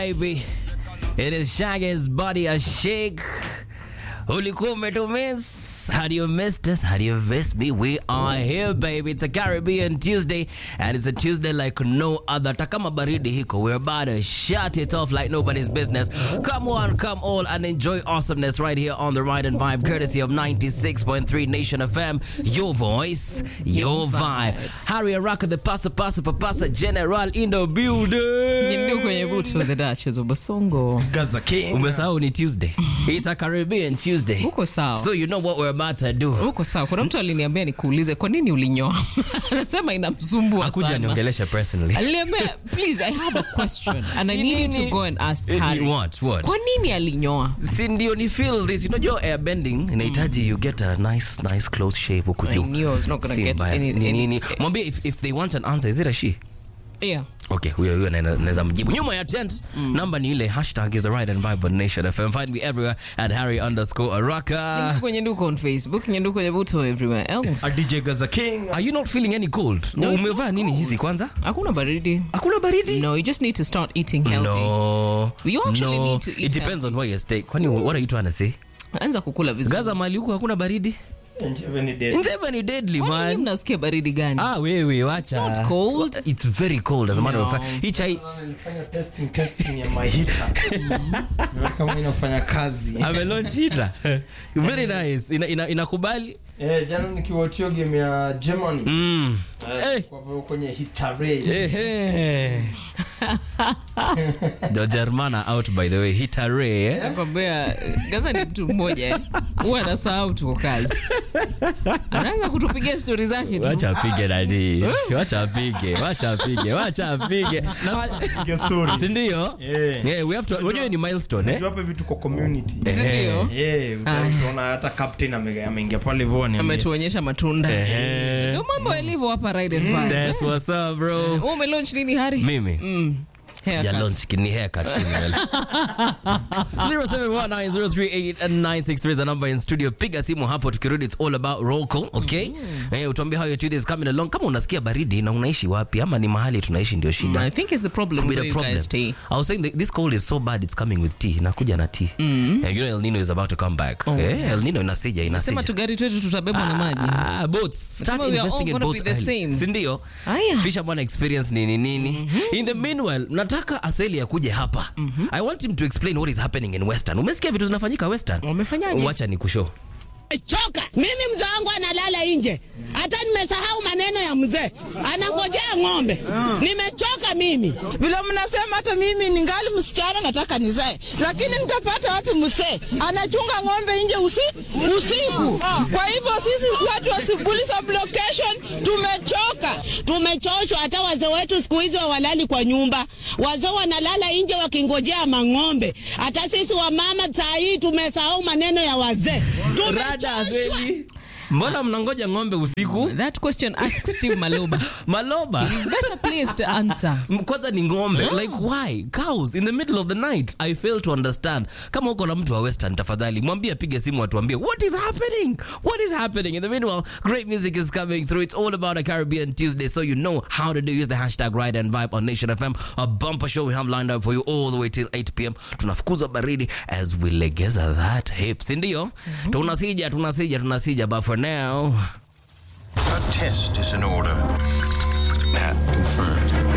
baby. It is Shaggy's body a shake. Ulikuwa umetumiss. How do you miss this? How do you miss me? We are here, baby. It's a Caribbean Tuesday, and it's a Tuesday like no other. Takama baridi hiko. We're about to shut it off like nobody's business. Come on, come all, and enjoy awesomeness right here on the Ride and Vibe, courtesy of 96.3 Nation FM. Your voice, your vibe. Harry Araka, the pasa pasa papasa general in the building. Ndio kwenye butu the Duchess of Basongo. Gaza King. umesahau ni tuesday it's a caribbean tuesday Uko sawa. so you know what we're about to do Uko sawa. Kuna mtu aliniambia nikuulize kwa nini ulinyoa. Anasema inamsumbua akuja sana. niongeleshe personally Aliniambia please I have a question and I Ni need you nini? to go and ask Eh, ni Harry. what, what? Kwa nini alinyoa? si ndio ni feel this unajua airbending inahitaji you get a nice nice close shave huku I juu knew I was not gonna Si get mbaya, any- ni any- nini mwambie if, if they want an answer is it a she Yeah. okay huyo huyo na- naweza mjibu nyuma ya tent namba ni ile hashtag is the right and vibe on nation fm find me everywhere at harry underscore araka Kwenye nduko on Facebook, nyenduko kwenye butu everywhere else. A DJ Gaza King. are you not feeling any cold No, it's umevaa not nini cold. hizi kwanza Hakuna baridi. hakuna baridi No, you just need to start eating healthy. No. You actually no. need to eat It depends on where you stay. Kwani what are you trying to say? Anza kukula vizuri. Gaza mali huku hakuna baridi? Njeve ni dead. Njeva ni deadly Kwani nyinyi man. mnasikia baridi gani? Ah, wewe wacha. It's not cold. It's very cold as a matter of No. fact. Hii chai Nilifanya testing testing ya my heater. Nimeona kama inafanya kazi. ame launch heater. Very nice. Ina, ina, inakubali? Eh, jana nikiwatch game ya Germany. Mm. Eh, Eh. kwa hivyo kwenye heater ray. Ehe. The Germana out by the way. Hitare, eh? nakwambia gaza ni mtu mmoja eh. huwa anasahau tuko kazi anaanza kutupigia stori zake tu Wacha apige nani. Wacha apige. Wacha apige. Wacha apige. Piga story. Si ndio? Eh. Yeah, we have to. Unajua ni milestone, eh? Unajua hapa vitu kwa community. Si ndio Eh, uta- utaona hata captain ame- ameingia pale hivyo ni ametuonyesha matunda Ehe. ndio mambo yalivyo hapa Ride and Vibe. That's what's up, bro. Wewe umelaunch nini hari Mimi. Mm. Haircut. Sija launch ni haircut tu nimela. 0719038963 is the number in studio. Piga simu hapo tukirudi it's all about roll call, okay? Eh, utuambie how your Tuesday is coming along. Kama unasikia baridi na unaishi wapi ama ni mahali tunaishi ndio I shida. think it's the problem Could be where the you guys problem. stay. I was saying that this cold is so bad it's coming with tea. Nakuja na tea. Eh, you know El Nino is about to come back. Eh, El Nino inasija sema inasija. tugari twetu tutabebwa na maji Ah, boats. Start Sema we are all investing in gonna boats be the early. same. Si ndio? Aya. Fisherman experience nini nini. In the meanwhile, nataka Aseli akuje hapa. I want him to explain what is happening in Western. Umesikia vitu zinafanyika Western? Wamefanyaje? Wacha nikushow. choka mimi mzee wangu analala nje hata nimesahau maneno ya mzee anangojea ng'ombe nimechoka mimi vile mnasema hata mimi ningali msichana nataka nizae lakini nitapata wapi msee anachunga ng'ombe nje usi, usiku kwa hivyo sisi watu wa Sibuli sublocation tumechoka tumechoshwa hata wazee wetu siku hizi hawalali kwa nyumba wazee wanalala nje wakingojea mang'ombe hata sisi wamama saa hii tumesahau maneno ya wazee Rada tumechoshwa Aseli. Mbona mnangoja ng'ombe usiku? that question ask Steve Maloba Maloba. better place to answer M- kwanza ni ng'ombe like why cows in the middle of the night i fail to understand kama uko na mtu wa western tafadhali mwambie apige simu atuambie what is happening what is happening in the meanwhile great music is coming through it's all about a caribbean tuesday so you know how to do use the hashtag ride and vibe on nation fm a bumper show we have lined up for you all the way till 8 pm tunafukuza baridi as we legeza that hip sindio tunasija tunasija tunasija but for now A test is in order. Pat confirmed.